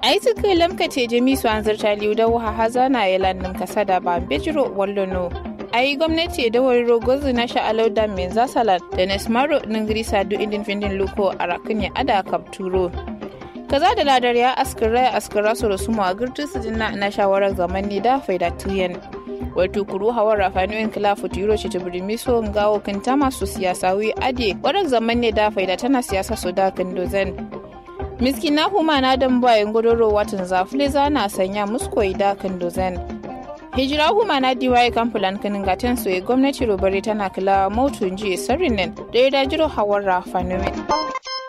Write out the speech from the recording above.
aituka lamkace jami su an zarta liu da waha hazana ya lannin kasa da ba bejiro wallono ai gwamnati da wari rogozu na sha'alau da min zasalan da nesmaro ningiri sadu indin findin luko a rakin ya ada kapturo kaza da ladar ya askira askira su rasu mu a girtu su jinna na shawarar zaman ne da faida tuyen wato kuru hawar rafaniyoyin kilafu tiro ce tubiri so ngawo kinta masu siyasa wi ade warar zaman ne da faida tana siyasa su da kindozen miskina huma na dan bayan godoro watan zafule zana sanya muskoyi da kindozen hijira huma na diwaye kamfulan kinin gaten soye gwamnati robare tana kila mautu ji sarrin nan da ya dajiro hawar rafaniyoyin